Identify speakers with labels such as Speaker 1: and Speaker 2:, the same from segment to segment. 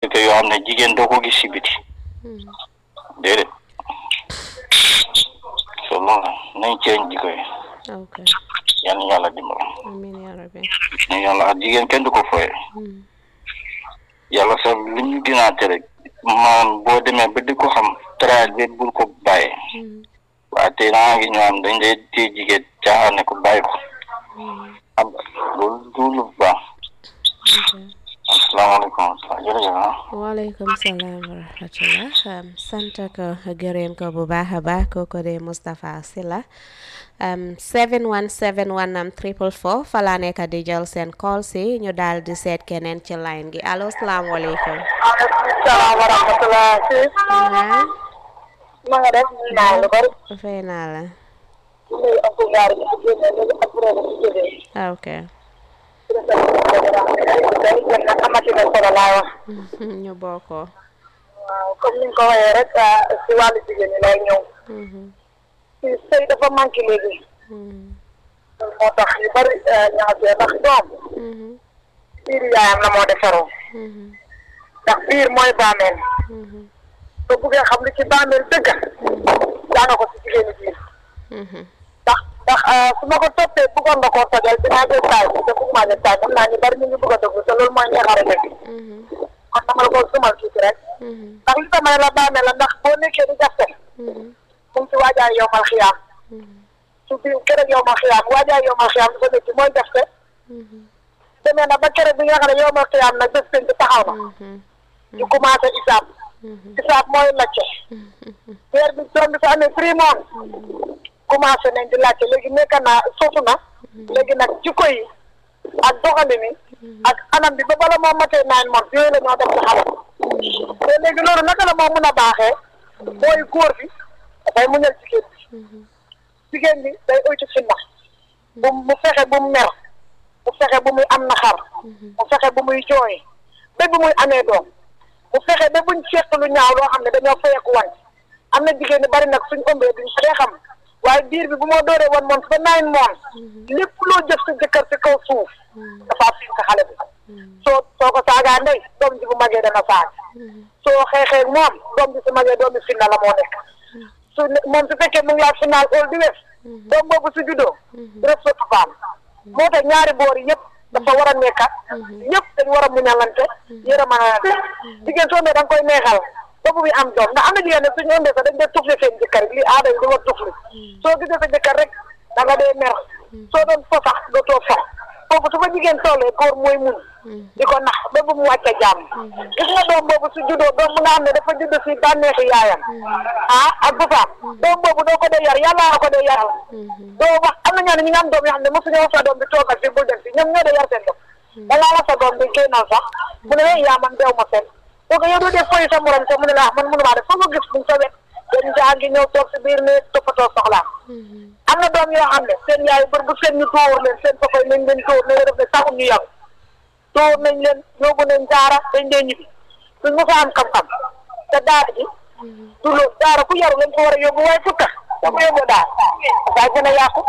Speaker 1: te yoo xam ne jigéen doo ko gis si biti déedéet so loolu nañ ceeñ jikko yi
Speaker 2: ok
Speaker 1: yal na yàlla dimbal
Speaker 2: amiin yaa rabbi
Speaker 1: ne yàlla ak jigéen kenn du ko foye yàlla sax li ñu dinaate rek maanaam boo demee ba di ko xam traal bi bul ko bàyyee waaye tey naa ngi ñoo am dañ lay téye jigéen caaxaane ko bàyyi ko xam nga loolu du lu baax asalaamaaleykum jërëjëf ah
Speaker 2: waaleykum salaam wa rahmatullah sant ko gërëm ko bu baax a baax kooku de Moustapha Sylla 7171 am triple four fa laa nekk di jël seen call si ñu daal di seet keneen ci line gi allo salaamaaleykum.
Speaker 3: maaleykum salaam wa rahmatulah.
Speaker 2: waaw.
Speaker 3: ma nga def ñu naan lu bari.
Speaker 2: fay naa la.
Speaker 3: nuyu ak gaar yi ci génne léegi ak kuréel yi ci jógee.
Speaker 2: ah ok.
Speaker 3: yéen nag amati na solo laa wax.
Speaker 2: ñu bokkoo.
Speaker 3: waaw comme ni nga ko waxee rek si wàllu jigéen ñi lay ñëw. si sëy dafa manqué léegi. moo tax yu bari ñaxasee ndax doom. biir yaayam la moo defaroo. ndax biir mooy bàmmeel. soo buggee xam li ci bàmmeel dëgg. daana ko si jigéeni biir. ndax ndax su ma ko toppee bëggoon nga koo tojal dinaa jël taay bi te bëgg maa jël taay xam naa ñu bari ñu ngi bëgg a dugg te loolu mooy ñaxare dëgg. kon dama la ko sumal tuuti rek. ndax li tamay la bàmmeel la ndax boo nekkee di jafe. mu ngi ci waajaay yowmal xiyaam. su biir keroog yowmal xiyaam waajaay yowmal xiyaam dafa nekk mooy jafe. demee na ba keroog bi nga xam ne yowmal xiyaam nag bés penc taxaw na. ñu commencé isaab. isaab mooy lacce. weer bi doom bi su amee three months. commencé nañ di laajte léegi nekk naa sosu na. léegi nag jikko yi ak doxalin yi. ak anam bi ba bala moo matee nine months yooyu la ñoo def ci xale. te léegi loolu naka la moo mun a baaxee. mooy góor bi dafay muñal jigéen bi. jigéen bi day oytu finna. bu mu fexe bu mu mer. mu fexe bu muy am naxar. mu fexe bu muy jooy. ba bu muy amee doom. mu fexe ba buñ seq lu ñaaw loo xam ne dañoo fayeku wan. am na jigéen ñi bari nag suñ ëmbee duñ fee xam. waaye biir bi bu moo dooree one month ba nine months lépp loo jëf sa jëkkër ci kaw suuf dafa fiir ka xale bi soo soo ko saagaa ndey doom ji bu magee dana saag soo xeexee moom doom ji su magee doom bi finna la moo nekk su moom su fekkee mu ngi laa final all di wes doom boobu su juddoo ref sa tufaam moo tax ñaari boor yi yëpp dafa war a nekka ñëpp dañ war a muñalante yërëmanalante jigéen soo ne da nga koy neexal ba bu muy am doom ndax am na jigéen ne suñu ëmbee sax dañ dee tufli seen jëkkër lii aada yi di war tufli soo gisee sa jëkkër rek da nga dee mer soo doon fo sax dootoo fo foofu su ko jigéen tollee góor mooy mun di ko nax ba bu mu wàcce jàmm gis nga doom boobu su juddoo doom bu nga xam ne dafa judd si bànneexi yaayam ah ak bu faam doom boobu doo ko dee yar yàlla ko dee yaral doo wax am na ñoo ne ñi nga am doom yoo xam ne mosuñu wax sa doom bi toogal fi bul dem fi ñoom ñoo dee yar seen doom dangaa wax sa doom bi génnal sax mu ne yaa man deew ma fenn donc yow doo def fooy sa morom sa mu ne la man mënumaa def foo ko gis buñ sa wet dañ jàngi ñëw toog si biir ne toppatoo soxlaa am na doom yoo xam ne seen yaay bër bu seen ñu tóor leen seen papa nañ leen tóor ne def ne saxum ñu yàgg tóor nañ leen yóbbu nañ daara dañ dee ñibbi suñ mu fa am xam-xam te daara ji du loolu daara ku yaru lañ ko war a yóbbu waaye fukka da ko yóbbu daara daa gën a yàqu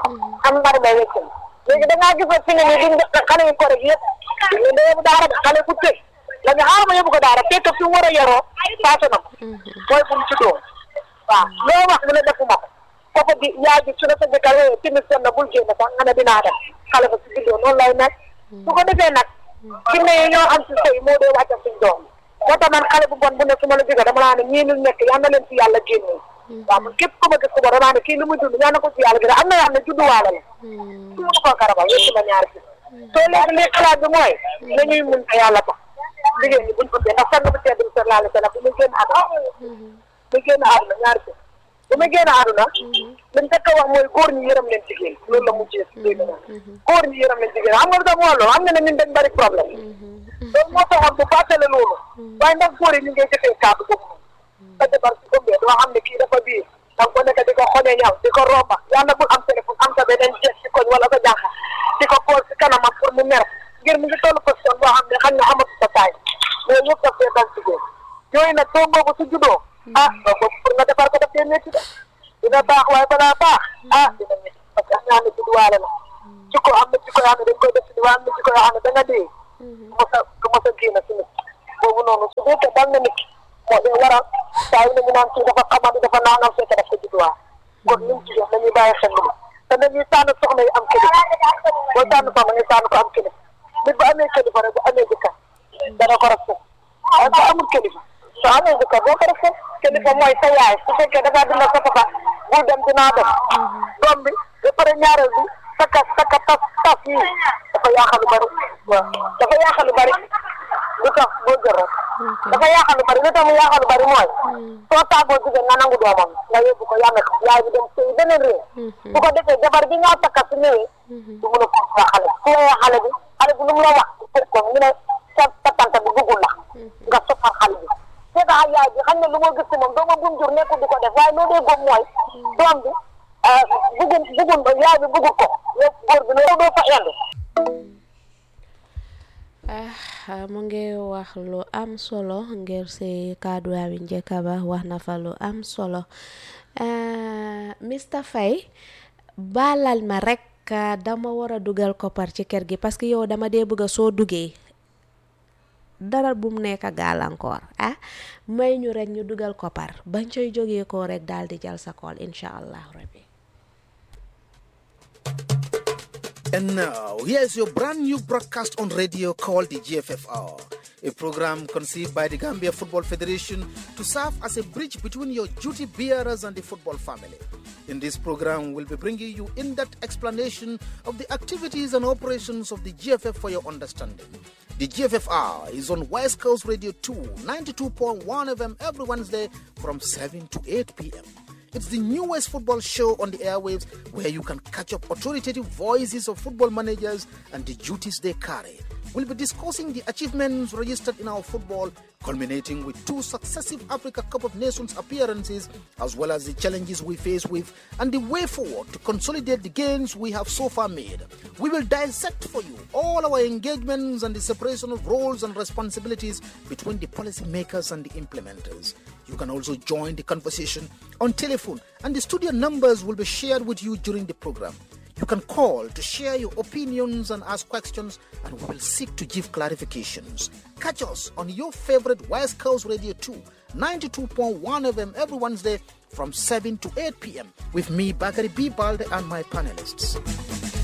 Speaker 3: am mari may wecc léegi da ngaa gis fi ne nii duñ xale yu ko rek yëpp dañ leen da yóbbu daara de xale ku tëj la nga xaaral ma yóbbu ko daara fekk fi mu war a yaroo paase na ko mooy fu mu juddoo waaw loo wax mu ne defuma ko kooku di yaay ji su ne sa jëkkër yooyu timis jot na bul génn sax nga ne dinaa def xale ba si juddoo noonu lay nekk su ko defee nag fi ne ñoo am si sëy moo dee wàccal suñ doom moo tax man xale bu bon bu ne su ma la jógee dama laa ne ñii ñu nekk yal na leen si yàlla génnee waaw man képp ku ma gis ko ba damaa ne kii li muy dund ñaan na ko si yàlla génne am na yoo xam ne judduwaale la su ma ko karabal yëpp ma ñaari fi soo léegi li xalaat bi mooy nañuy mun te yàlla tax jigéen ñi buñ ko ndax sang bu tedd bi sallallahu alayhi wa sallam bu muy génn àdduna bu génn àdduna ñaari fi bu muy génn àdduna liñ fekk wax mooy góor ñi yërëm leen jigéen loolu la mujjee si dégg naa góor ñi yërëm leen jigéen xam nga lu tax mu loolu xam nga ne ñun dañ bari problème loolu moo taxoon bu fàttale loolu waaye ndax góor yi ñu ngay jëfee kàddu boobu sa jabar si ëmbee doo xam ne kii dafa biir danga ko nekk di ko xoñe ñaw di ko romba yàlla bul am téléphone am sa beneen jeex si koñ wala sa jànq di ko xool si kanamam pour mu mer ngir mu ngi toll position boo xam ne xam ne amatu sa taay mais yëpp daf dee dal jigéen yooyu nag doom boobu su juddoo ah doom boobu pour nga defar ko daf dee métti de dina baax waaye balaa baax ah dina métti parce que ñaan ne judduwaale la jikko am na jikko yoo xam ne dañ koy def si waaye am na jikko yoo xam ne da nga dee du mos a du mos a génn si nit boobu noonu su fekkee dal na nit moo dee waral saa yu ne ñu naan kii dafa xamante dafa naanam fekk daf ko judduwaay kon ñun jigéen nañuy bàyyi xel lu te nañuy tànn soxna yi am kilifa boo tànn soxna ñu tànn ko am kilifa nit bu amee kilifa rek bu amee jëkkër dana ko respect waaye bu amul kilifa soo amee jëkkër boo ko respect kilifa mooy sa yaay su fekkee da ngaa dina sa papa bul dem dinaa dem doom bi ba pare ñaareel bi saka saka tas tas yi dafa yaaxal lu bari waaw dafa yaaxal lu bari lu tax boo jël rek dafa yaaxal lu bari lu tax mu yaaxal lu bari mooy soo tàggoo jigéen nga nangu doomam nga yóbbu ko yàlla ko yaay bi dem sëy beneen réew su ko defee jabar bi nga takka su ñëwee du mun a ko wax xale bi su ñëwee xale bi xale bi lu mu la wax ko ñu ne sa sa tante bi bëggul la nga soppal xale bi fekk ak yaay bi xam ne lu ma gis ci moom dooma bum jur nekkul di ko def waaye loo dee gom mooy doom bi bëggul bëggul yaay bi bëggul ko yow góor bi loolu doo fa indi
Speaker 2: ah mu ngi wax lu am solo ngir si kaddu bi njëkk ba wax na fa lu am solo Mr Faye baalal ma rek dama war a dugal koppar ci kër gi parce que yow dama dee bëgg a soo duggee dara bu mu nekk gàllankoor ah may ñu rek ñu dugal koppar bañ coy jógee ko rek daal di jël sa kool incha allah rabbi
Speaker 4: And now, here's your brand new broadcast on radio called the GFFR, a program conceived by the Gambia Football Federation to serve as a bridge between your duty bearers and the football family. In this program, we'll be bringing you in depth explanation of the activities and operations of the GFF for your understanding. The GFFR is on West Coast Radio 2, 92.1 FM every Wednesday from 7 to 8 p.m. It's the newest football show on the airwaves where you can catch up authoritative voices of football managers and the duties they carry. We'll be discussing the achievements registered in our football, culminating with two successive Africa Cup of Nations appearances, as well as the challenges we face with and the way forward to consolidate the gains we have so far made. We will dissect for you all our engagements and the separation of roles and responsibilities between the policymakers and the implementers. You can also join the conversation on telephone, and the studio numbers will be shared with you during the program. You can call to share your opinions and ask questions, and we will seek to give clarifications. Catch us on your favorite West Coast Radio 2, 92.1 FM every Wednesday from 7 to 8 p.m. with me, Bakari B. Balde, and my panelists.